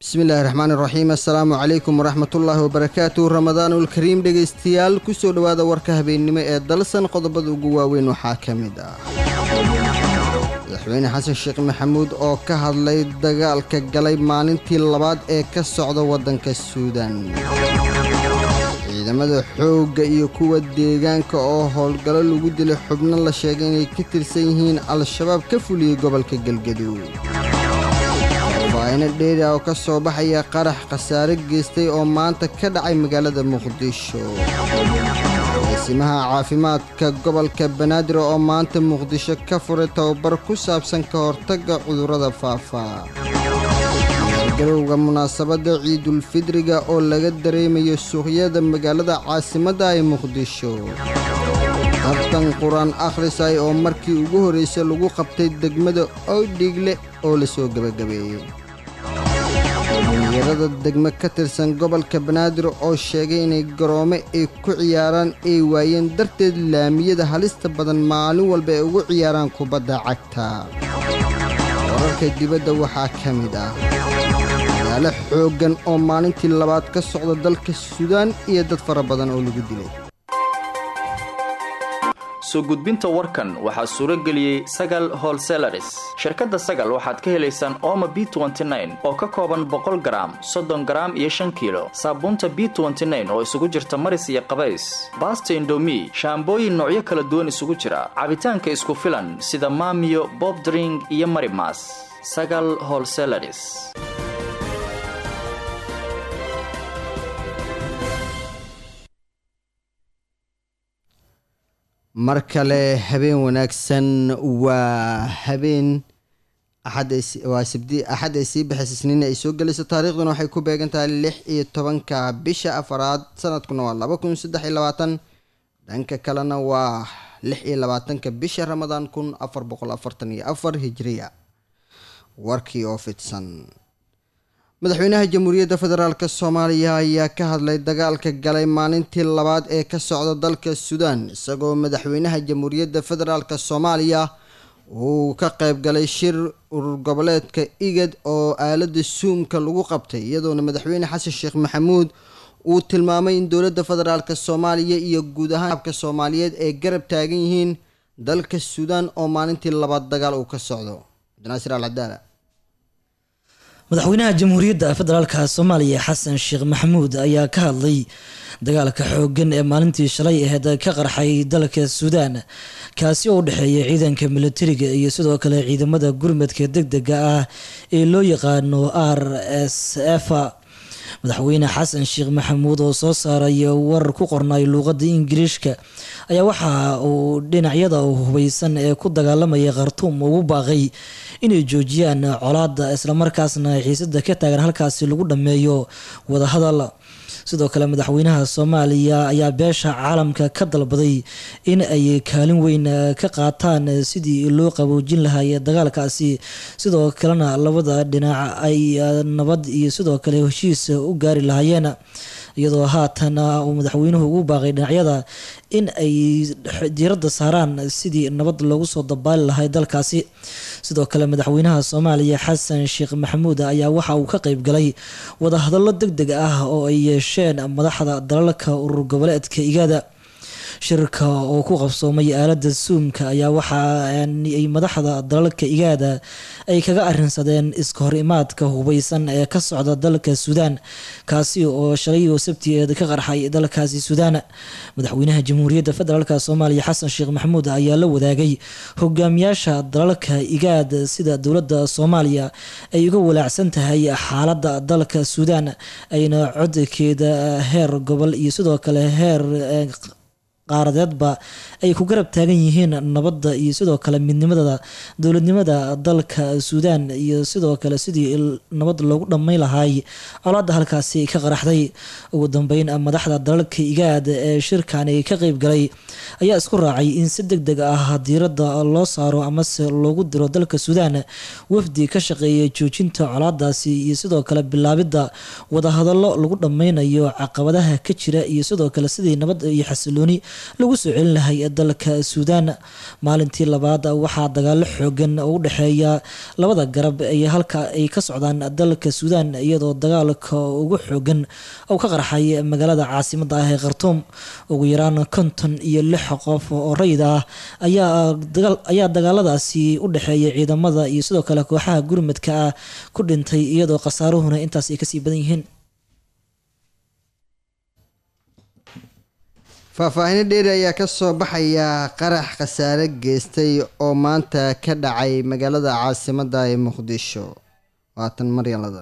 bismillaahi raxmaan iraxiim assalaamu calaykum waraxmatullaahi wabarakaatu ramadaanulkariim dhegaystayaal kusoo dhowaada warka habeennimo ee dalsan qodobada ugu waaweyn waxaa ka mid ah madaxweyne xasan sheekh maxamuud oo ka hadlay dagaalka galay maalintii labaad ee ka socda waddanka suudan ciidamada xoogga iyo kuwa deegaanka oo howlgallo lagu dilay xubno la sheegay inay ka tirsan yihiin al-shabaab ka fuliyey gobolka galgaduud faahino dheeri ah oo ka soo baxaya qarax khasaare geystay oo maanta ka dhacay magaalada muqdisho eesimaha caafimaadka gobolka banaadir oo maanta muqdisho ka furay tababar ku saabsan ka hortagga cudurrada faafa garowga munaasabadda ciidulfidriga oo laga dareemayo suuqyada magaalada caasimadda ee muqdisho tartan qur-aan akhrisay oo markii ugu horraysay lagu qabtay degmada oydhigle oo lasoo gebagabeeyey dhalinyarada degmo ka tirsan gobolka banaadir oo sheegay inay garoome ay ku ciyaaraan ay waayeen darteed laamiyada halista badan maalin walba ay ugu ciyaaraan kubadda cagta wararka dibadda waxaa ka mid ah dagaalo xooggan oo maalintii labaad ka socda dalka suudaan iyo dad fara badan oo lagu dilay soo gudbinta warkan waxaa suuro geliyey sagal holselaris shirkadda sagal waxaad ka helaysaan ooma b oo ka kooban boqol garaam soddon garaam iyo shan kiilo saabuunta b oo isugu jirta maris iyo qabays baasta indomi shaambooyin noocyo kala duwan isugu jira cabitaanka isku filan sida maamiyo bobdring iyo marimas sagal holselaris mar kale habeen wanaagsan waa habeen waa sabdi axad ay sii baxaysa isniin ay soo gelayso taariikhduna waxay ku beegan tahay lix iyo tobanka bisha afaraad sanadkuna waa laba kun saddex iyo labaatan dhanka kalena waa lix iyo labaatanka bisha ramadaan kun afar boqol afartan iyo afar hijriya warkii oo fidsan madaxweynaha jamhuuriyadda federaalk soomaaliya ayaa ka hadlay dagaalka galay maalintii labaad ee ka socda dalka suudaan isagoo madaxweynaha jamhuuriyadda federaalk soomaaliya uu ka qayb galay shir urur goboleedka igad oo aalada suumka lagu qabtay iyadoona madaxweyne xasan sheekh maxamuud uu tilmaamay in dowladda federaalk soomaaliya iyo guud ahaan abka soomaaliyeed ay garab taagan yihiin dalka suudaan oo maalintii labaad dagaal uu ka socdo cabdinaasir alcadaala madaxweynaha jamhuuriyadda federaalka soomaaliya xasan sheekh maxamuud ayaa ka hadlay dagaalka xooggan ee maalintii shalay aheyd ka qarxay dalka suudaan kaasi oo u dhexeeya ciidanka militariga iyo sidoo kale ciidamada gurmadka deg dega ah ee loo yaqaano r s f madaxweyne xasan sheekh maxamuud oo soo saaray war ku qornay luuqada ingiriishka ayaa waxa uu dhinacyada hubeysan ee ku dagaalamaya khartuum ugu baaqay inay joojiyaan colaada islamarkaasna xiisada ka taagan halkaasi lagu dhameeyo wadahadal sidoo kale madaxweynaha soomaaliya ayaa beesha caalamka ka dalbaday in ay kaalin weyn ka qaataan sidii loo qaboojin lahaay dagaalkaasi sidoo kalena labada dhinac ay nabad iyo sidoo kale heshiis u gaari lahaayeen iyadoo haatan uu madaxweynuhu ugu baaqay dhinacyada in ay diiradda saaraan sidii nabad loogu soo dabaali lahay dalkaasi sidoo kale madaxweynaha soomaaliya xasan sheekh maxamuud ayaa waxa uu ka qeyb galay wadahadallo deg deg ah oo ay yeesheen madaxda dalalka urur goboleedka igaada shirka oo ku qabsoomay aalada suumka ayaa waxa ay madaxda dalalka igaada ay kaga arinsadeen iska hor imaadka hubeysan ee ka socda dalka suudaan kaasi oo shalay oo sabtigeed ka qarxay dalkaasi suudaan madaxweynaha jamhuuriyadda federaalk soomaaliya xasan sheekh maxamuud ayaa la wadaagay hogaamiyaasha dalalka igaad sida dowladda soomaaliya ay uga walaacsan tahay xaalada dalka suudaan ayna codkeeda heer gobol iyo sidoo kale heer qaaradeedba ay ku garab taagan yihiin nabadda iyo sidoo kale midnimada dowladnimada dalka suudaan iyo sidoo kale sidii nabad loogu dhammayn lahaay colaada halkaasi ka qaraxday ugu dambeyn madaxda dalalka igaad ee shirkani ka qeyb galay ayaa isku raacay in si deg deg ah diiradda loo saaro amase loogu diro dalka suudaan wafdi ka shaqeeyay joojinta colaadaasi iyo sidoo kale bilaabidda wadahadallo lagu dhammaynayo caqabadaha ka jira iyo sidoo kale sidii nabad iyo xasilooni lagu soo celin lahay dalka suudaan maalintii labaad waxaa dagaalo xoogan oo u dhexeeya labada garab ee halka ay ka socdaan dalka suudaan iyadoo dagaalka ugu xoogan oo ka qarxay magaalada caasimada ah ee khartuum ugu yaraan konton iyo lix qof oo rayid ah ayaa dagaaladaasi u dhexeeya ciidamada iyo sidoo kale kooxaha gurmadka ah ku dhintay iyadoo khasaaruhuna intaas ay kasii badan yihiin faahfaahino dheeri ayaa ka soo baxaya qarax khasaare geystay oo maanta ka dhacay magaalada caasimada ee muqdisho waatan maryalada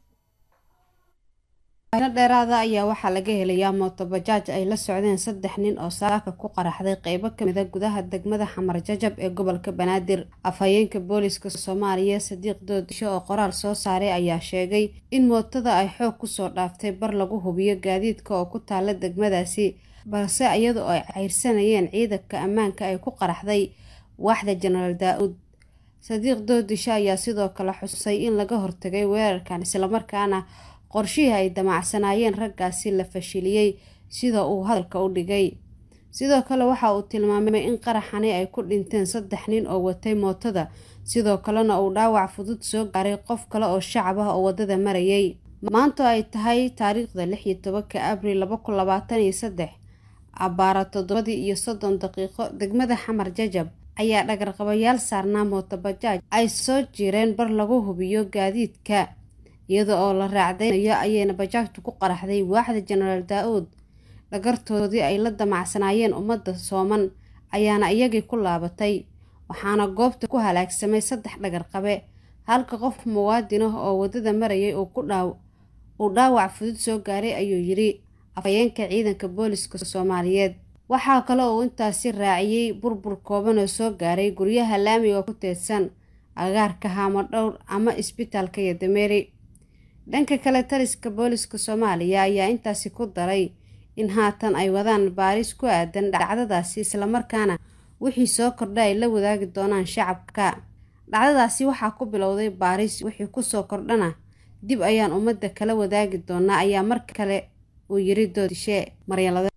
no dheeraada ayaa waxaa laga helayaa mootobajaaj ay la socdeen saddex nin oo saaka ku qaraxday qeybo kamida gudaha degmada xamar jajab ee gobolka banaadir afhayeenka booliska soomaaliya sadiiq doodisho oo qoraal soo saaray ayaa sheegay in mootada ay xoog kusoo dhaaftay bar lagu hubiyo gaadiidka oo ku taala degmadaasi balse iyadoo ay cayrsanayeen ciidanka ammaanka ay ku qaraxday waaxda jenaraal daa-uud sadiiq doodisho ayaa sidoo kale xusay in laga hortagay weerarkan islamarkaana qorshihii ay damacsanaayeen raggaasi la fashiliyey sida uu hadalka u dhigay sidoo kale waxa uu tilmaamay in qaraxani ay ku dhinteen saddex nin oo watay mootada sidoo kalena uu dhaawac fudud soo gaaray qof kale oo shacab ah oo waddada marayay maanta ay tahay taariikhda lix iyo tobanka abril laba kun labaatan iyo saddex abbaara toddobadii iyo soddon daqiiqo degmada xamar jajab ayaa dhagarqabayaal saarnaa mootobajaaj ay soo jireen bar lagu hubiyo gaadiidka iyada oo la raacdaynayo ayayna bajaajtu ku qaraxday waaxda jenaraal daa-uud dhagartoodii ay la damacsanaayeen ummadda sooman ayaana iyagii ku laabatay waxaana goobta ku halaagsamay saddex dhagarqabe halka qof muwaadin ah oo waddada marayay uu dhaawac fudud soo gaaray ayuu yidhi afhayeenka ciidanka booliska soomaaliyeed waxaa kale uu intaasi raaciyey burbur kooban oo soo gaaray guryaha laamiga ku teedsan agaarka haamo dhowr ama isbitaalka yodameeri dhanka kale taliska booliska soomaaliya ayaa intaasi ku daray in haatan ay wadaan baaris ku aadan dhacdadaasi islamarkaana wixii soo kordha ay la wadaagi doonaan shacabka dhacdadaasi waxaa ku bilowday baaris wixii kusoo kordhana dib ayaan ummadda kala wadaagi doonaa ayaa mar kale uu yiri doodishe maryalade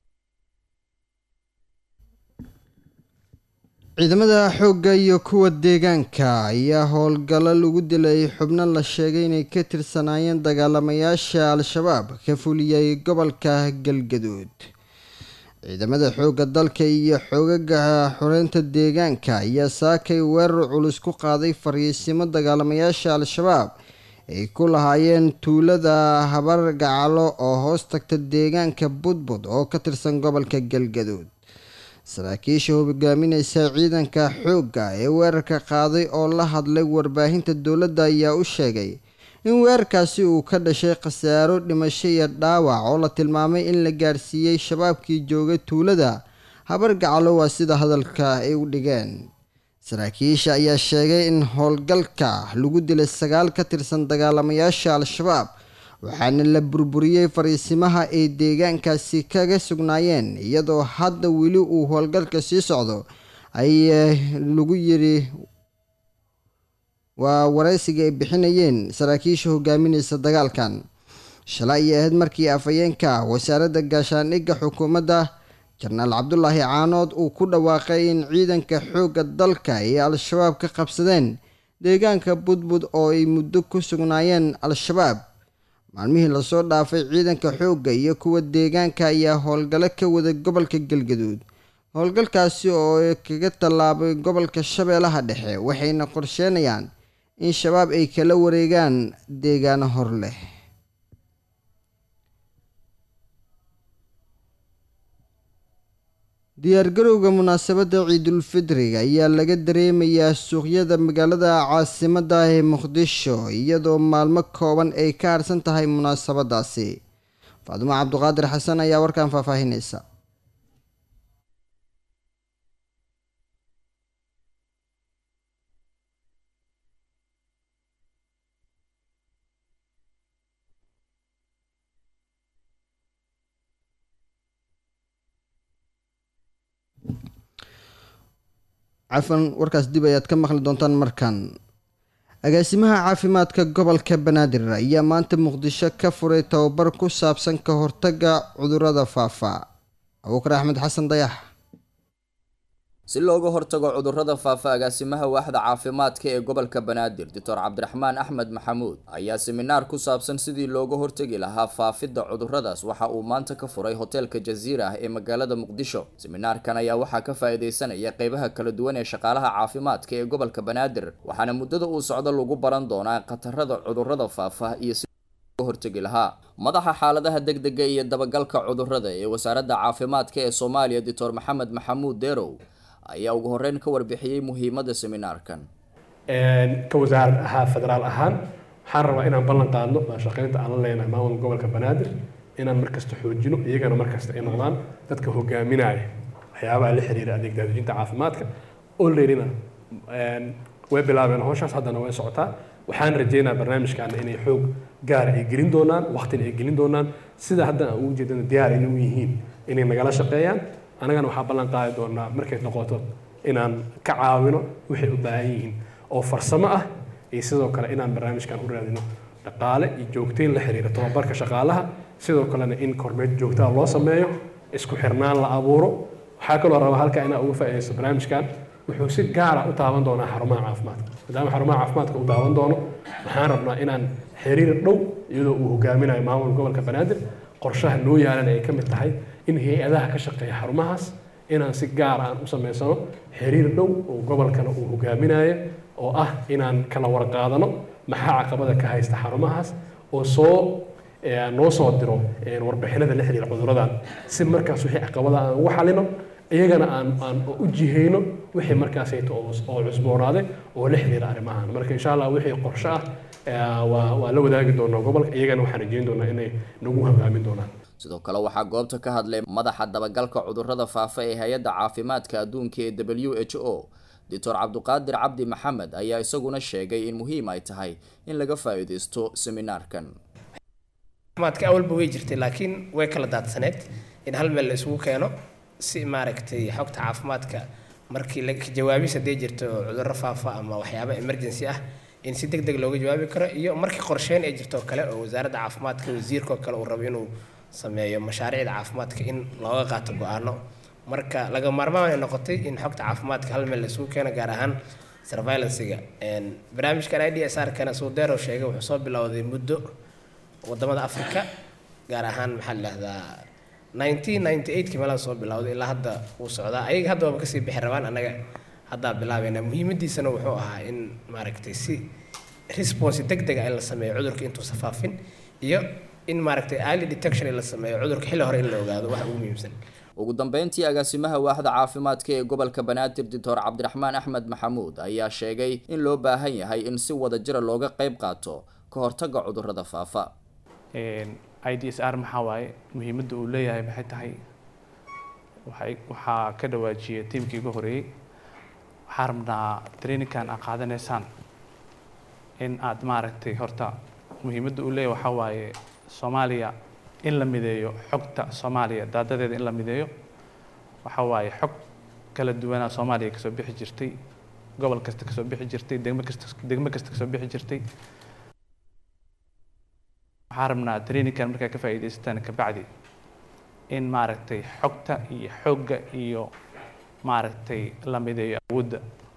ciidamada xoogga iyo kuwa deegaanka ayaa howlgallo lagu dilay xubno la sheegay inay ka tirsanaayeen dagaalamayaasha al-shabaab ka fuliyey gobolka galgaduud ciidamada xoogga dalka iyo xoogaga xoreynta deegaanka ayaa saakay weerar culus ku qaaday fariisimo dagaalamayaasha al-shabaab ay ku lahaayeen tuulada habar gacalo oo hoos tagta deegaanka budbud oo ka tirsan gobolka galgaduud saraakiisha hogaamineysa ciidanka xoogga ee weerarka qaaday oo la hadlay warbaahinta dowladda ayaa u sheegay in weerarkaasi uu ka dhashay khasaaro dhimasho iyo dhaawac oo la tilmaamay in la gaarsiiyey shabaabkii joogay tuulada habar gacalo waa sida hadalka ay u dhigeen saraakiisha ayaa sheegay in howlgalka lagu dilay sagaal ka tirsan dagaalamayaasha al-shabaab waxaana la burburiyey fariisimaha ay deegaankaasi kaga sugnaayeen iyadoo hadda weli uu howlgalka sii socdo ay lagu yiri waa waraysiga ay bixinayeen saraakiisha hogaamineysa dagaalkan shalay ay ahayd markii afhayeenka wasaaradda gaashaandhigga xukuumadda jenaraal cabdulaahi caanood uu ku dhawaaqay in ciidanka xoogga dalka ay al-shabaab ka qabsadeen deegaanka budbud oo ay muddo ku sugnaayeen al-shabaab maalmihii lasoo dhaafay ciidanka xoogga iyo kuwa deegaanka ayaa howlgalo ka wada gobolka galgaduud howlgalkaasi oo kaga tallaabay gobolka shabeellaha dhexe waxayna qorsheenayaan in shabaab ay kala wareegaan deegaano hor leh diyaargarowga munaasabadda ciidulfidriga ayaa laga dareemayaa suuqyada magaalada caasimada ee muqdisho iyadoo maalmo kooban ay ka harsan tahay munaasabadaasi faadimo cabduqaadir xasan ayaa warkan faahfaahineysa cafan warkaas dib ayaad ka maqli doontaan markan agaasimaha caafimaadka gobolka banaadir ayaa maanta muqdisho ka furay tababar ku saabsan ka hortagga cudurada faafa abuukar axmed xasan dayax si looga hortago cudurrada faafa agaasimaha waaxda caafimaadka ee gobolka banaadir doctor cabdiraxmaan axmed maxamuud ayaa seminaar ku saabsan sidii looga hortegi lahaa faafidda cudurradaas waxa uu maanta ka furay hoteelka jaziira ah ee magaalada muqdisho seminaarkan ayaa waxaa ka faa-iideysanaya qeybaha kala duwan ee shaqaalaha caafimaadka ee gobolka banaadir waxaana muddada uu socdo lagu baran doonaa khatarada cudurrada faafa iyo si hortegi lahaa madaxa xaaladaha degdega iyo dabagalka cudurrada ee wasaaradda caafimaadka ee soomaaliya doctor maxamed maxamuud derow ayaa ugu horeyn ka warbixiyey muhiimadda seminaarkan ka wasaarad ahaa federaal ahaan waxaan rabaa inaan ballan qaadno shaqeynta aan la leenahay maamulka gobolka banaadir inaan markasta xoojino iyagana markasta ay noqdaan dadka hogaaminaya waxyaabaha la xiriira adeeg daadejinta caafimaadka olreadyna way bilaabeen howshaas haddana way socotaa waxaan rajeynaa barnaamijkaana inay xoog gaara ay gelin doonaan waqtina ay gelin doonaan sida hadda aan ugu jeedana diyaar inay u yihiin inay nagala shaqeeyaan annagana waxaa ballan qaadi doonaa markay noqoto inaan ka caawino waxay u baahan yihiin oo farsamo ah iyo sidoo kale inaan barnaamijkan u raadino dhaqaale iyo joogteyn la xiriira tababarka shaqaalaha sidoo kalena in kormeed joogtaa loo sameeyo isku xirnaan la abuuro waxaa kaloo rabaa halkaa inaa uga faa'iidaysto barnaamijkan wuxuu si gaara u taaban doonaa xarumaha caafimaadka maadaama xarumaha caafimaadka uu taaban doono waxaan rabnaa inaan xiriir dhow iyadoo uu hogaaminayo maamulka gobolka banaadir qorshaha noo yaalan ay ka mid tahay in hay-adaha ka shaqeeya xarumahaas inaan si gaara aan u samaysano xiriir dhow oo gobolkana uu hogaaminayo oo ah inaan kala warqaadano maxaa caqabada ka haysta xarumahaas oo soo noo soo diro warbixinada la xiriira cuduradan si markaas wixii caqabada aan ugu xalino iyagana aan aan u jihayno wixii markaasayto oo cusboonaaday oo la xiriira arrimahan marka insha allah wixii qorshe ah waa waa la wadaagi doonaa gobolka iyagana waxaan rajeyn doonaa inay nagu hogaamin doonaan sidoo kale waxaa goobta ka hadlay madaxa dabagalka cudurrada faafa ee hay-adda caafimaadka adduunka ee w h o doctor cabduqaadir cabdi maxamed ayaa isaguna sheegay in muhiim ay tahay in laga faa-iideysto seminaarkan caafimaadka awalba way jirtay laakiin way kala daadsaneed in hal meel la isugu keeno si maaragtay xogta caafimaadka markii la jawaabis haddii jirto cudurro faafa ama waxyaaba emergency ah in si deg deg looga jawaabi karo iyo markii qorsheyn ay jirto kale oo wasaaradda caafimaadka wasiirka oo kale uu rabo inuu sameeyo mashaariicda caafimaadka in looga qaato go-aano marka laga maarmaan ay noqotay in xogta caafimaadka hal meel la isugu keeno gaar ahaan surveillancega barnaamijkan i d s r kana suudeero sheegay wuxuu soo bilowday muddo wadamada africa gaar ahaan maxaa la dhahdaa nineteen ninety eight kii meelaha soo bilowday ilaa hadda wuu socdaa ayaga hadda waaba kasii bixi rabaan annaga haddaa bilaabeynaa muhiimadiisana wuxuu ahaa in maaragtay si response deg dega in la sameeyo cudurka intuusa faafin iyo in maaragtay early detection in la sameeyo cudurka xilli hore in la ogaado waxa ugu muhiimsan ugu dambeyntii agaasimaha waaxda caafimaadka ee gobolka banaadir doctor cabdiraxmaan axmed maxamuud ayaa sheegay in loo baahan yahay in si wada jira looga qeyb qaato ka hortagga cudurrada faafa i d s r maxaa waaye muhiimadda uu leeyahay maxay tahay waxay waxaa ka dhawaajiyay tiimkii ugu horeeyey waxaa rabnaa trainingkan aad qaadanaysaan in aad maaragtay horta muhiimadda uu leeyahay waxaa waaye soomaaliya in la mideeyo xogta soomaaliya daadadeeda in la mideeyo waxaa waaye xog kala duwanaa soomaaliya kasoo bixi jirtay gobol kasta kasoo bixi jirtay degmo kasta degmo kasta kasoo bixi jirtay waxaa rabnaa trainingkan markaa ka faa'iidaysataan kabacdi in maaragtay xogta iyo xoogga iyo maaragtay la mideeyo awoodda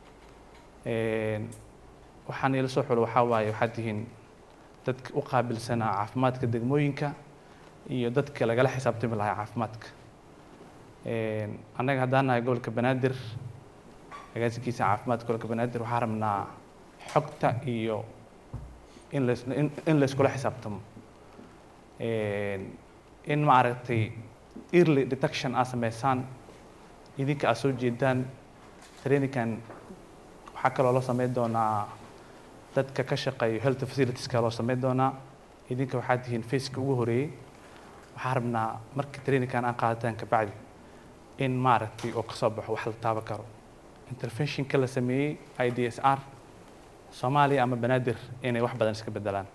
waxaan ila soo xulo waxaa waaye waxaad tihiin dadka u qaabilsanaa caafimaadka degmooyinka iyo dadka lagala xisaabtami lahaa caafimaadka annaga haddaan nahay gobolka banaadir agaasinkiisa caafimaadka gobolka banaadir waxaa rabnaa xogta iyo in las in layskula xisaabtamo in maaragtay early detection aad sameysaan idinka aad soo jeedaan trainingkan waxaa kaloo loo sameyn doonaa dadka ka shaqeeyo health facilitieska loo sameyn doonaa idinka waxaad tihiin faceka ugu horeeyey waxaa rabnaa marka trainingkan aan qaadataan kabacdi in maaragtay oo kasoo baxo wax la taaban karo interventionka la sameeyey i d s r soomaaliya ama banaadir inay wax badan iska bedelaan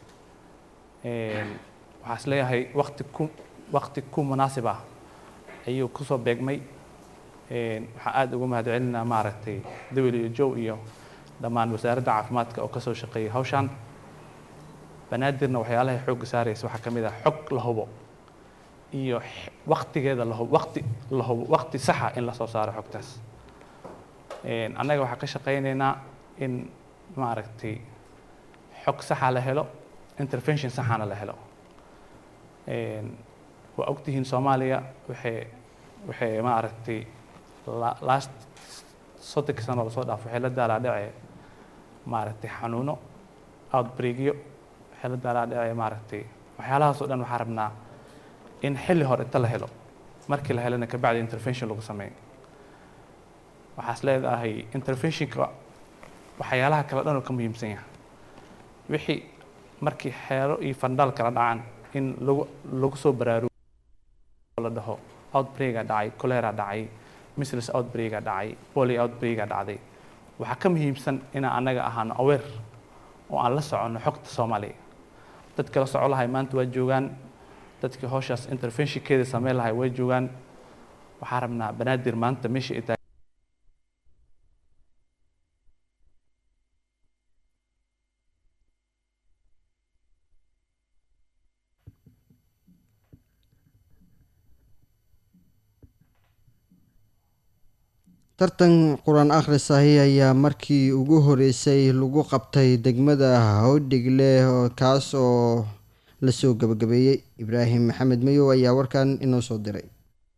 waxaa is leeyahay wakti ku wakti ku munaasib ah ayuu kusoo beegmay waxaa aada ugu mahad celinaa maaragtay dawel iyo jow iyo dhammaan wasaaradda caafimaadka oo kasoo shaqeeyay hawshan banaadirna waxyaalahay xoogga saaraysa waxaa ka mid ah xog la hubo iyo x- waqtigeeda la hubo waqti la hubo waqti saxa in lasoo saaro xogtaas Een, annaga waxaan ka shaqaynaynaa in maaragtay xog saxa la helo intervention saxana la helo Een, waa ogtihiin soomaaliya waxay waxay maaragtay la- last soddonka sano lasoo dhaafo waxay la daalaadhacee maaragtay xanuuno outbreakyo waxay la daalaadhacee maaragtay waxyaalahaas oo dhan waxaan rabnaa in xilli hore inta la helo markii la helana kabacdi intervention lagu sameeyo waxaas leedahay interventionka waxyaalaha kale dhan oo ka muhiimsan yahay wixii markii xeero iyo fandhaal kala dhacaan in lagu lagu soo baraarugo oo la dhaho outbreaka dhacay cholera dhacay measles outbreaka dhacay polio outbreaka dhacday waxaa ka muhiimsan inaan annaga ahaano aware oo aan la soconno xogta soomaaliya dadka la soco lahay maanta waa joogaan dadkii howshaas interventionkeeda sameyn lahay way joogaan waxaan rabnaa banaadir maanta meesha ay tahay tartan qur-aan akhris ahi ayaa markii ugu horeysay lagu qabtay degmada howdhigle oo- kaas oo lasoo gabagabeeyey ibraahim maxamed mayow ayaa warkan inoo soo diray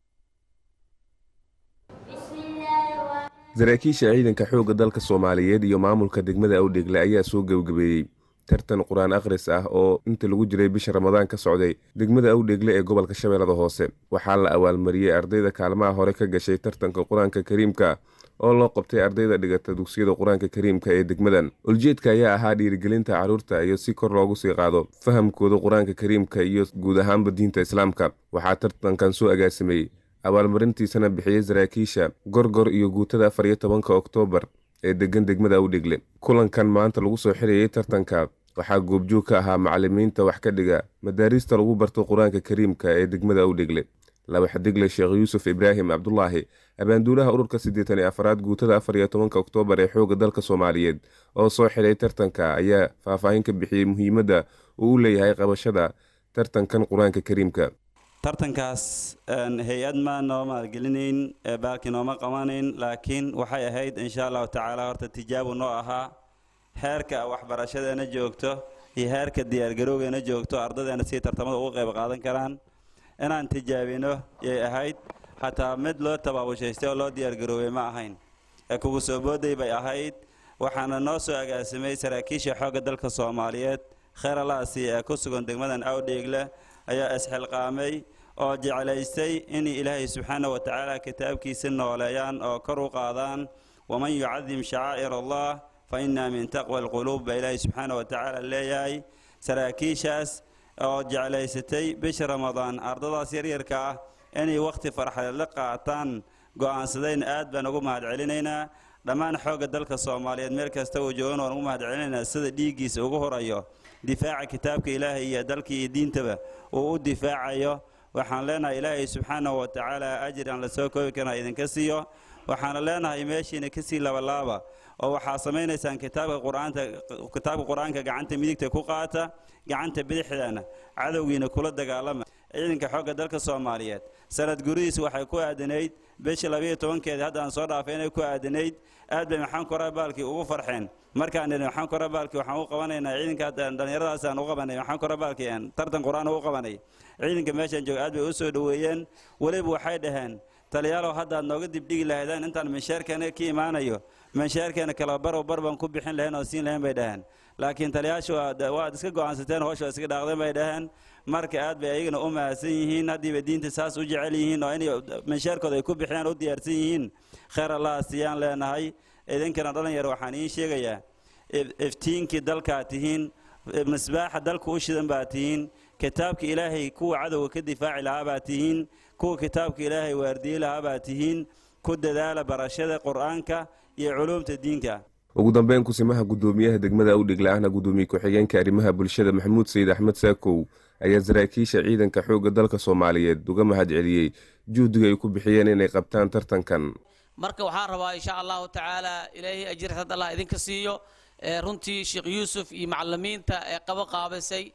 saraakiisha ciidanka xoogga dalka soomaaliyeed iyo maamulka degmada awdhegle ayaa soo gebagabeeyey tartan qur-aan akhris ah oo inta lagu jiray bisha ramadaan ka socday degmada awdhegle ee gobolka shabeellada hoose waxaa la abaalmariyey ardayda kaalmaha hore ka gashay tartanka qur-aanka kariimka oo loo qabtay ardayda dhigata dugsiyada qur-aanka kariimka ee degmadan uljeedka ayaa ahaa dhiirigelinta carruurta iyo si kor loogu sii qaado fahamkooda qur-aanka kariimka iyo guud ahaanba diinta islaamka waxaa tartankan soo agaasimay abaalmarintiisana bixiyey saraakiisha gorgor iyo guutada afar iyo tobanka oktoobar ee degan degmada awdhegle kulankan maanta lagu soo xirayey tartanka waxaa goobjoog ka ahaa macalimiinta wax ka dhiga madaariista lagu barto qur-aanka kariimka ee degmada awdhegle laba xadigle sheekh yuusuf ibraahim cabdulaahi abaanduulaha ururka siddeetan iyo afaraad guutada afar iyo tobanka oktoobar ee xoogga dalka soomaaliyeed oo soo xidhay tartanka ayaa faahfaahin ka bixiyey muhiimadda uu u leeyahay qabashada tartankan qur-aanka kariimka tartankaas een, hay-ad ma noo maalgelinayn ee baalkii nooma qabanayn laakiin waxay ahayd insha allahu tacaala horta tijaabu noo ahaa heerka waxbarashadeena joogto iyo heerka diyaargarowgeena joogto ardadeena si tartamada uga qayb qaadan karaan inaan tijaabino yay ahayd xataa mid loo tabaabushhaystay oo loo diyaargaroobay ma ahayn ee kugu soo booday bay ahayd waxaana noo soo agaasimay saraakiisha xoogga dalka soomaaliyeed kheer alaasi ee ku sugan degmadan awdheegle ayaa isxilqaamay oo jeclaystay in ilaahay subxaana wa tacaala kitaabkiisa nooleeyaan oo kor u qaadaan waman yucadim shacaa'ir allah fa innaa min taqwa alquluub baa ilaahay subxaana wa tacaala leeyahay saraakiishaas oo jeclaysatay bisha ramadaan ardadaas yaryarka ah inay wakhti farxadeed la qaataan go'aansadayna aad baan ugu mahadcelinaynaa dhammaan xoogga dalka soomaaliyeed meel kasta uu joogan waan ugu mahadcelinaynaa sida dhiiggiisa ugu horayo difaaca kitaabka ilaahay iyo dalka iyo diintaba uu u difaacayo waxaan leenahay ilaahay subxaanahu wa tacaala ajir aan la soo koobi karna idinka siiyo waxaana leenahay meeshiina kasii labalaaba oo waxaa samaynaysaan kitaabka qur-aanta kitaabka qur-aanka gacanta midigta ku qaata gacanta bidixdana cadowgiina kula dagaalama ciidanka xoogga dalka soomaaliyeed sanad guridiis waxay ku aadanayd bisha labayo tobankeeda hadda aan soo dhaafay inay ku aadanayd aad bay maxaan koraa baalkii ugu farxeen markaan nidhi maxaan koraa baalkii waxaan u qabanaynaa ciidanka dhallinyaradaas aan u qabanay maxaan koraa baalkii aan tartan qur-aan u qabanay ciidanka meeshaan jooga aad bay u soo dhoweeyeen weliba waxay dhaheen taliyaalow haddaad nooga dibdhigi lahaydaan intaan minsheerkeena ka imaanayo minsheerkeena kala barow bar baan ku bixin lahayn oo siin lahayn bay dhaheen laakiin taliyaashu waad iska go'aansateen howsha waa iska dhaaqdeen bay dhaheen marka aad bay ayagana u mahadsan yihiin haddiiba diinta saas u jecel yihiin oo inay minsheerkooda ay ku bixiyaan u diyaarsan yihiin kheer allah siiyaan leenahay idinkana dhalinyar waxaan iin sheegayaa iftiinkii dalkaa tihiin misbaaxa dalka u shidan baa tihiin kitaabka ilaahay kuwa cadowga ka difaaci lahaa baa tihiin kuwa kitaabka ilaahay waardiye lahaa baa tihiin ku dadaala barashada qur-aanka iyo culuumta diinka ugu dambeyn kusimaha guddoomiyaha degmada awdhigla ahna guddoomiye ku-xigeenka arrimaha bulshada maxamuud sayid axmed saakow ayaa saraakiisha ciidanka xoogga dalka soomaaliyeed uga mahad celiyey juhdiga ay ku bixiyeen inay qabtaan tartankan marka waxaan rabaa insha allahu tacaala ilaahay ajirxad allah idinka siiyo runtii sheekh yuusuf iyo macalimiinta ee qabo qaabisay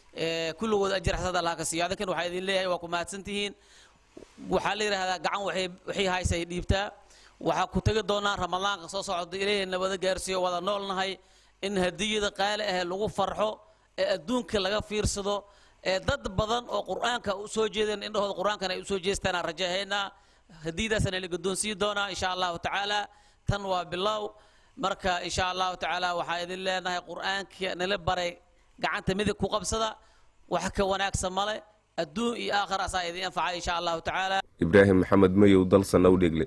kulligood ajir xasad allah ka siiyo adinkan waxaa idin leeyahay waa ku mahadsantihiin waxaa la yidhaahdaa gacan waxay waxay haysay dhiibtaa waxaa ku tegi doonaa ramadaanka soo socda ilaahay nabada gaarsiiyo wada noolnahay in hadiyada qaali ah lagu farxo ee adduunka laga fiirsado ee dad badan oo qur-aanka u soo jeedeen indhahooda qur-aankana ay u soo jeestaan aan rajahaynaa hadiyadaasana la guddoonsiin doonaa insha allahu tacaala tan waa bilow marka insha allahu tacaala waxaa idin leenahay qur-aanka nala baray gacanta midig ku qabsada wax ka wanaagsan male adduun iyo aakhir asaa idin anfacay insha allahu tacaala ibraahim maxamed mayow dalsan awdheegle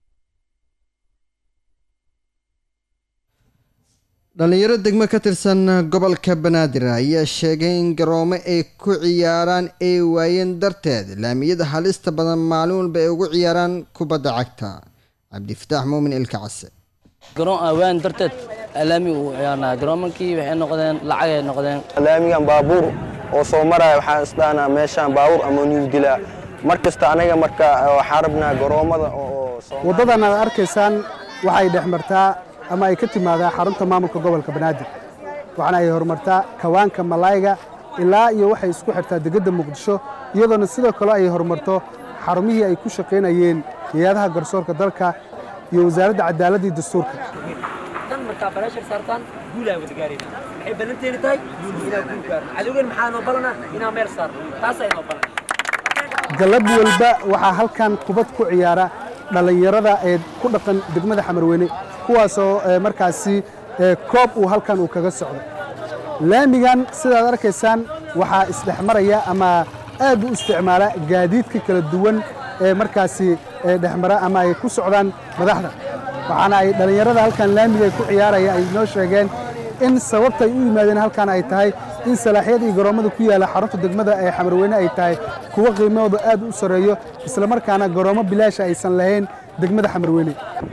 dhallinyaro degmo ka tirsan gobolka banaadir ayaa sheegay in garoomo ay ku ciyaaraan ay waayeen darteed laamiyada halista badan maalin walba ay ugu ciyaaraan kubadda cagta cabdifataax muumin ilka case garoon awaan darteed laami uu ciyaarnaa garoomankii waxay noqdeen lacag ay noqdeen laamigan baabuur oo soo maraya waxaan isdhahnaa meeshaan baabuur ama niyu dilaa mar kasta anaga marka waxaan rabnaa garoomada oo waddadan aad arkaysaan waxay dhex martaa ama ay ka timaadaa xarunta maamulka gobolka banaadir waxaana ay horumartaa kawaanka malayga ilaa iyo waxay isku xirtaa degedda muqdisho iyadoona sidoo kale ay horumarto xarumihii ay ku shaqaynayeen hay-adaha garsoorka dalka iyo wasaaradda cadaaladda iyo dastuurka dan markaa barashar saartaan guulaa wada gaarayna waxay ballanteeni tahay inaan guul gaarno cadowgan maxaa noo balana inaan meel saarno taasa inoo balan galab walba waxaa halkan kubad ku ciyaara dhallinyarada ee ku dhaqan degmada xamarweyne kuwaasoo markaasi koob uu halkan uu kaga socdo laamigan sidaad arkaysaan waxaa isdhexmaraya ama aad u isticmaala gaadiidka kala duwan ee markaasi dhexmara ama ay ku socdaan madaxda waxaana ay dhallinyarada halkan laamiga ay ku ciyaaraya ay noo sheegeen in sababta ay u yimaadeen halkan ay tahay in salaaxyada iyo garoommada ku yaalla xarunta degmada ee xamarweyne ay tahay kuwo qiimahooda aad u sarreeyo islamarkaana garoommo bilaasha aysan lahayn degmada xamarweyne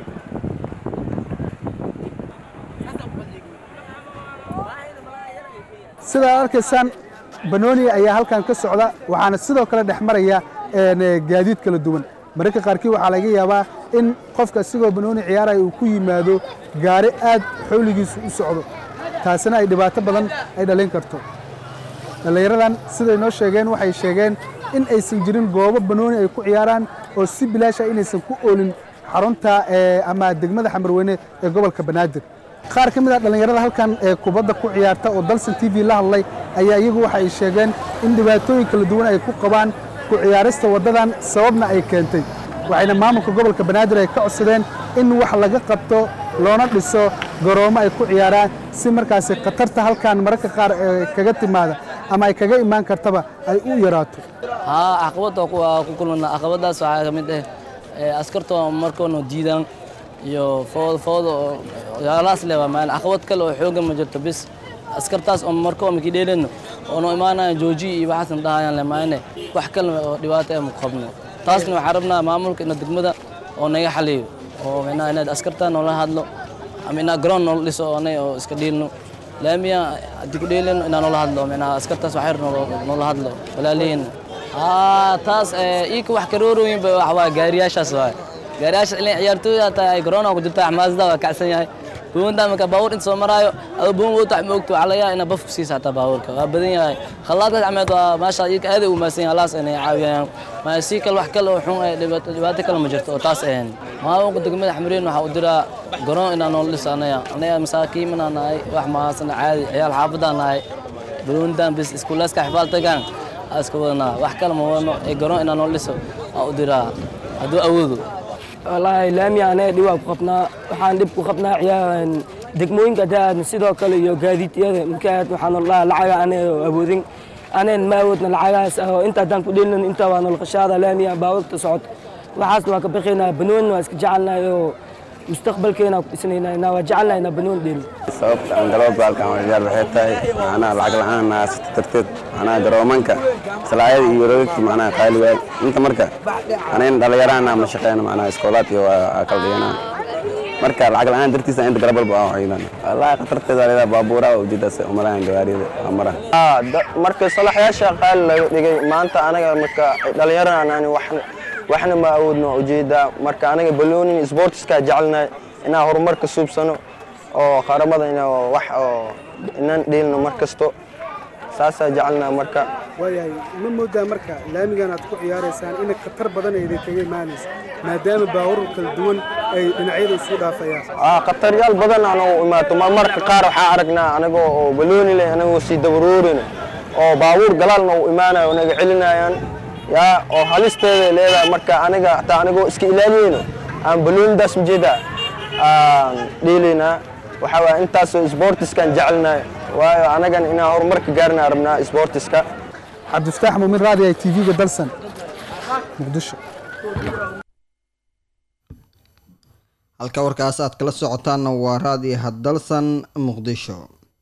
sidaad arkaysaan banooni ayaa halkan ka socda waxaana sidoo kale dhex maraya gaadiid kala duwan mararka qaarkii waxaa laga yaabaa in qofka isigoo banooni ciyaaraya uu ku yimaado gaari aad xowligiisu u socdo taasina ay dhibaato badan ay dhalin karto dhallinyaradan siday noo sheegeen waxay sheegeen in aysan jirin goobo banooni ay ku ciyaaraan oo si bilaasha inaysan ku oolin xarunta ama degmada xamarweyne ee gobolka banaadir qaar ka mid a dhallinyarada halkan ee kubadda ku ciyaarta oo dalsan t v la hadlay ayaa iyagu waxa ay sheegeen in dhibaatooyin kala duwan ay ku qabaan ku ciyaarista waddadan sababna ay keentay waxayna maamulka gobolka banaadir ay ka codsadeen in wax laga qabto loona dhiso garoomo ay ku ciyaaraan si markaasi khatarta halkan mararka qaar kaga timaada ama ay kaga imaan kartaba ay u yaraato haa caqabad waa ku kulmana caqabadaas waxaa ka mid ah askartoo markoona diidaan iyo foodo foodo yaalaas leh waa maalin caqabad kale oo xoogan ma jirto bis askartaas oo markoo maki dheeleyno oonu imaanaya jooji iyo waxaasan dhahayaan le maayne wax kale oo dhibaato ee maku qabno taasna waxaan rabnaa maamulka ina degmada oo naga xaliyo oo micnaha inaad askartaa noola hadlo ama inaa garoon noola dhiso oonay oo iska dhiilno laamiya haddii ku dheeleyno inaa noola hadlo micnaha askartaas waxyar noola hadlo walaalihiin haa taas iika wax karoorooyinba wax waa gaariyaashaas waay gaariyaasha ilaa ciyaartooyda hataa ay garoona ku jirta xamaasada waa kacsan yahay buunta marka baabuur inta soo maraayo adoo buun wata ma ogto waxaa laga yaaba inaa baf ku siisa hataa baabuurka waa badan yahay khalaadkaas cameed waa maasha iika aaday u maasan yahay halaas inay caawiyaan maa si kale wax kale oo xun ay dhibaato dhibaato kale ma jirto oo taas ahayn maamulka degmada xamriin waxaa u diraa garoon inaa noola dhisa anaya anaga masaakiimanaa nahay wax mahaasana caadi ciyaal xaafaddaa nahay buruundan bis iskuulaaska xifaaltagaan iska wadanaa wax kale ma wadno ee garoon inaa noola dhiso aa u diraa hadduu awoodo wallaahi laami anaga dhib waan ku qabnaa waxaan dhib ku qabnaa ciyaar degmooyinka daadna sidoo kale iyo gaadiidyada markaad waxaan dhahaa lacaga anaga awoodin anayn ma awoodna lacagahaas oo inta haddaan ku dheelin inta waa noloqashaada laamiya baabuurta socoto waxaasna waa ka baqaynaa banoonni waa iska jecelnahay oo mustaqbalkeena ku dhisnaynaa waa jecelnahay inaa banoon dheelin sababta aan galooba halkan ciyaar waxay tahay macnaha lacag la-aan naasata darteed macnaha garoomanka salaayada iyo roogagta macnaha qaali waay inta marka anayn dhalinyaraan ama shaqeyna macnaha iskoolaad iyo waa kala dhiganaa marka lacag la-aan dartiisa inta garab walba aan ciidan wallahi khatarteeda leedahay baabuuraha ujeedaas umalahan gawaarida amara marka salaxyaasha qaali laga dhigay maanta anaga marka dhalinyarana aan wax waxna ma awoodno ujeedaa marka anaga baloonin sportiska jecelnahay inaan horumarka suubsano oo qaramada ina wax oo inaan dheelno mar kasto saasaa jecelnaha marka waayahay ma moodaa marka laamigan aad ku ciyaaraysaan in khatar badan ayday kaga imaanaysa maadaama baabuur kala duwan ay dhinacyada isu dhaafayaan aa khataryaal badan aan u imaato marmarka qaar waxaa aragnaa anagoo oo balooni leh anagoo sii dabaruurin oo baabuur galaalna u imaanayo naga celinayaan yaa oo halisteeday leedahay marka aniga hataa anigoo iska ilaaliyeyno aan baloonidaas ujeeda aan dhiilaynaa waxaa waaya intaasoo isboortiskaan jecelnahay waayo anagan inaan horumarka gaarna rabnaa isboortiska cabdifataax muumin raadi ay tv-ga dalsan muqdisho halka warkaas aad kala socotaanna waa raadiyo haddalsan muqdisho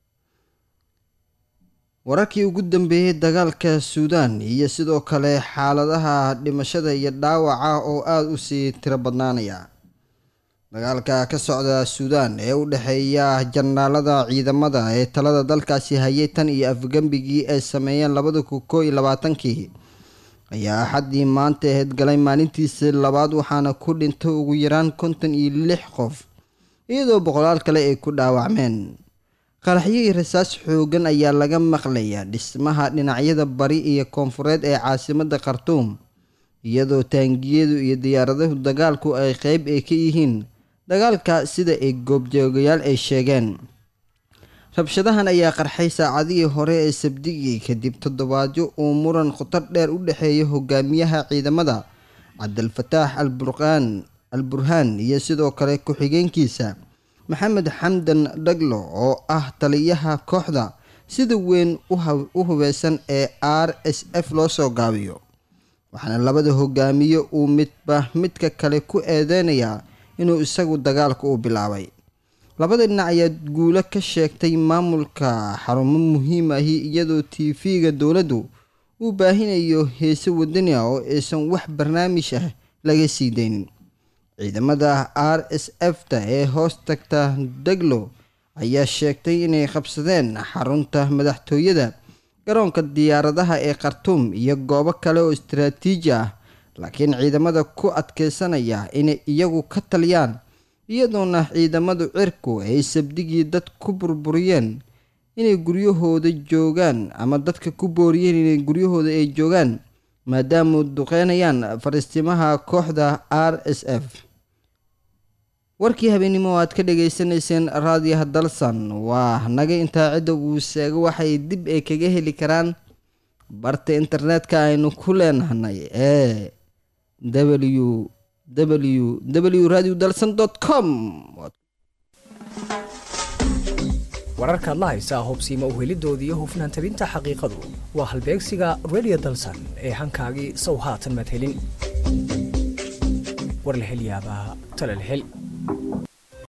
wararkii ugu dambeeyey dagaalka suudaan iyo sidoo kale xaaladaha dhimashada iyo dhaawaca oo aada u sii tiro badnaanaya dagaalka ka socda suudaan ee u dhexeeya janaalada ciidamada ee talada dalkaasi hayay tan iyo afgembigii ay sameeyeen labada kun koo iyo labaatankii ayaa axaddii maanta aheyd galay maalintiisii labaad waxaana ku dhintay ugu yaraan konton iyo lix qof iyadoo boqolaal kale ay ku dhaawacmeen qaraxyo iyo rasaas xoogan ayaa laga maqlayaa dhismaha dhinacyada bari iyo koonfureed ee caasimadda khartuum iyadoo taangiyadu iyo diyaaradahu dagaalku ay qeyb ay ka yihiin dagaalka sida ay goobjoogayaal ay sheegeen rabshadahan ayaa qarxay saacadihii hore ee sabdigii kadib toddobaadyo uu muran khutar dheer u dhexeeya hogaamiyaha ciidamada cabdilfataax alburqaan al burhaan iyo sidoo kale ku-xigeenkiisa maxamed xamdan dhaglo oo ah taliyaha kooxda sida weyn u hubeysan ee r s f loo soo gaabiyo waxaana labada hogaamiye uu midba midka kale ku eedeynayaa inuu isagu dagaalka u bilaabay labada dhinac ayaa guulo ka sheegtay maamulka xarumo muhiim ahi iyadoo tv-ga dowladdu uu baahinayo heese wadani ah oo aysan wax barnaamij ah laga sii daynin ciidamada r s f ta ee hoos tagta deglo ayaa sheegtay inay qabsadeen xarunta madaxtooyada garoonka diyaaradaha ee khartuum iyo goobo kale oo istaraatiiji ah laakiin ciidamada ku adkeysanaya inay iyagu ka taliyaan iyadoona ciidamadu cirku ay sabdigii dad ku burburiyeen inay guryahooda joogaan ama dadka ku booriyeen inay guryahooda ay joogaan maadaama duqeynayaan fariistimaha kooxda r s f warkii habeennimo aad ka dhageysanayseen raadiyaha dalsan waa naga intaa cidda uu sheego waxay dib ay kaga heli karaan barta internetka aynu ku leenahnay ee w w w radio dalsan com wararkaad la haysaa hubsiima uhelidoodii hufnaan tabinta xaqiiqadu waa halbeegsiga radio dalsan ee hankaagii sow haatan maad helin war la hel yaabaa tale la hel